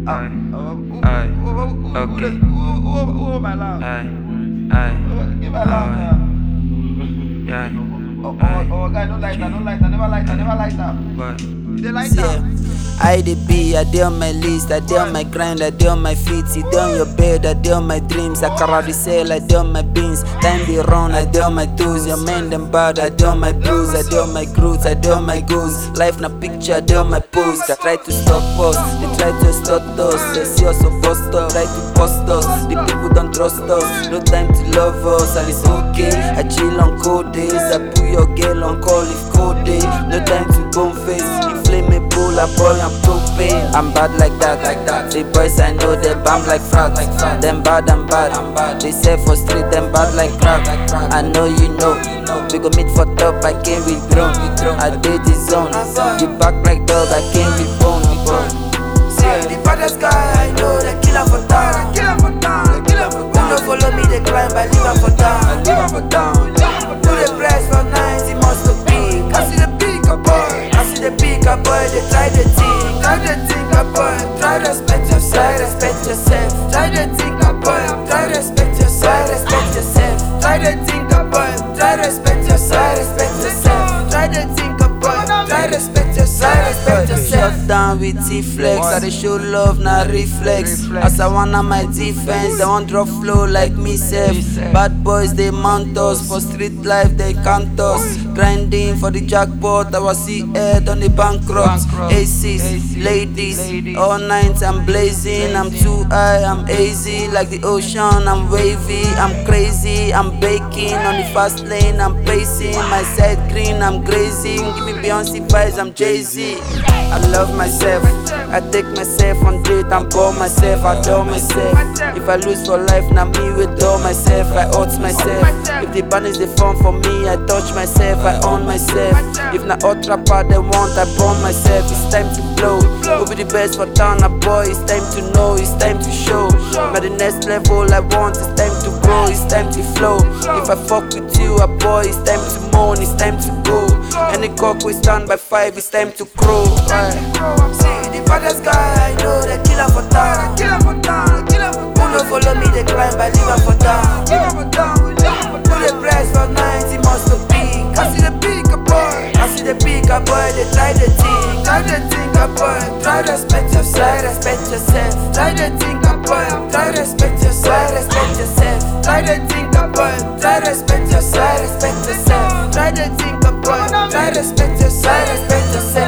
Aye. Aye. Okay. Aye. Aye. Give my love Aye. now. Yeah. Oh, oh, oh, guy, don't like that, don't like that, never like that, never like that. But You dey like Yeah. that? I the be, I dey on my list, I dey on my grind, I dey on my feet, sit on your bed, I dey on my dreams, I carry sell, I dey on my beans, time dey run, I dey on my toes, your man them bad, I dey on my blues, I dey on my grooves, I dey on my goals, life na picture, I dey on my post, I try to stop us, they try to stop us, they see us so bust up, try to bust us, the people don't trust us, no time to love us, and it's okay, I chill on cold days, I put your girl on call if cold day, no time to bone face, inflammable, I boy I'm propane. I'm bad like that, like that. The boys I know they bam like frat, like frat. Them bad, I'm bad, I'm bad. They say for street, them bad like crap. I know you know. We go meet for top, I came with drum. I did the zone. You back like dog, I came with bone. See the baddest guy I know, the killer for town. Kill him for down, kill him for Who down, no follow me, they climb, I leave am for down. leave him for down, leave him for Do the press for night, he must look big. I see the big a boy, I see the big a boy, they try the thing, try the thing a boy. Try respect yourself, respect yourself. Try the thing a boy, try respect yourself, respect yourself. Try the thing a boy, try respect yourself, respect yourself. Try the thing a boy, try respect yourself, respect yourself. Shut down with T-Flex, I dey show love, na reflex. As I wanna my defense, they want drop flow like me self. Bad boys they mount us for street life, they count us. Grinding for the jackpot, I was see head on the bankrupt. Aces, ladies, all night I'm blazing. I'm too high, I'm hazy like the ocean. I'm wavy, I'm crazy, I'm baking on the fast lane. I'm pacing my side green, I'm grazing. Give me Beyonce vibes, I'm Jay Z. I love myself, I take myself on date and pour myself, I adore myself. If I lose for life, now me withdraw myself, I hurt myself. If the band is the fun for me, I touch myself, I own myself. If na hot rapper they want, I burn myself. It's time to blow. Who be the best for town, a boy? It's time to know, it's time to show. Now the next level I want, it's time to grow, it's time to flow. If I fuck with you, a boy, it's time to moan, it's time to go. Any cock we stand by five, it's time to crow. Aye. See the baddest guy I know, the killer for town. Kill him for down, kill him for Who no follow me, they climb, I leave am for down. leave him for down, leave him for Do down. the press for night, he must look big. I see the big a boy, I see the big a boy, they try the thing, try the thing a boy. Try respect yourself, respect yourself. Try the thing a boy, try respect yourself, respect yourself. Try the thing a boy, try respect yourself, respect yourself. Try the thing a boy, try respect yourself, respect yourself.